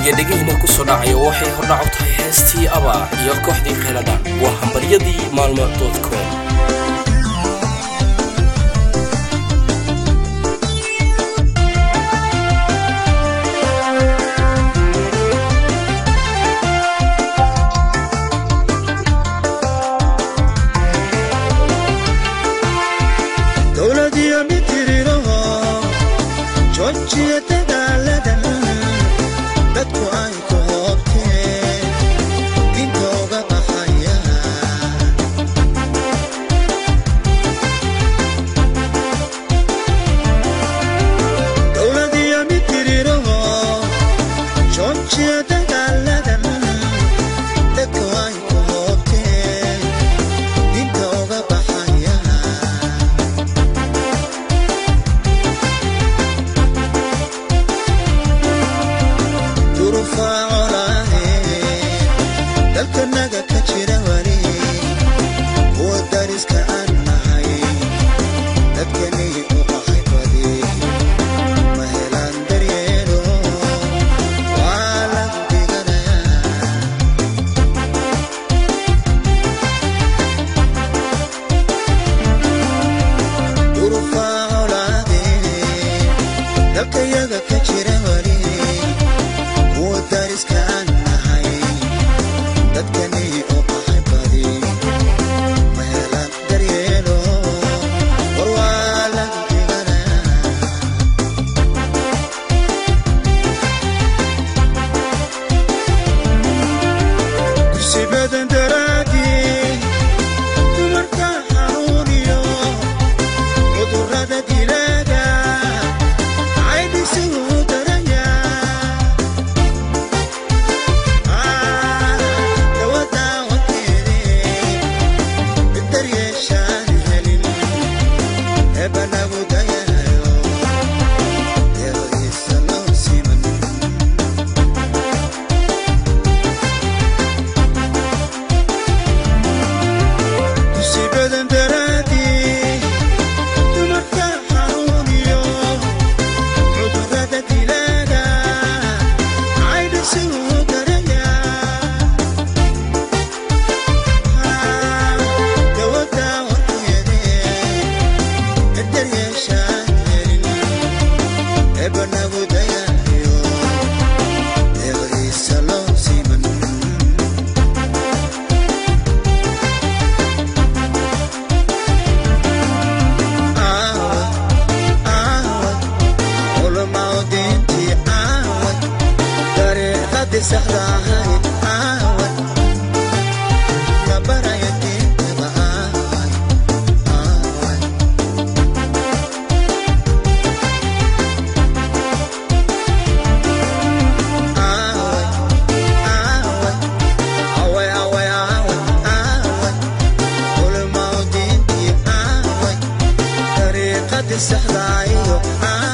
iyo dhegahina ku soo dhacayo waxay hordhac u tahay heestii aba iyo kooxdii kheyladhan waa hambaryadii maalmo com dowladiyo mitiriraho joojiya dagaaladan dadku ay ku hoobteen dinta uga baxaya dowladiyo mitiriraho joojiya dagaaladan dadku ay ku hoobteen dinta uga baxaya durufaacolahe dalkanaga ka jira wali kuwa dariska aan nahay dadkanii u qahay badi ma helaan daryeelo waa lagu dhiganayaa durufaacolahe dalkayaga ka jira wali kuwa dariska aan nahay dadkanii u qahay badi ma helaan daryeelo war waa lagu dhiganayaa kursi badan daraadii dumarka xanuuniyo cudurrada dilaaga caydhisugu daraya dawadaa wakeedee daryeeshaan helin eeba lagu dayayo deeqdiisa loo siman kursi badan daraadii dumarka xanuuniyo cudurrada dilaaga caydhisugu daraya dawadaa warkeedee daryeeshaan helin eeba nagu dayayo deeqdiisa loo siman aawad aawad culamaa diintii aawad dariiqadii saxda ahayd aawad la baraya diintaba aawad aawad aawad aawad away away aawad aawad culamaa diintii aawad dariiqadii saxda iyo aawad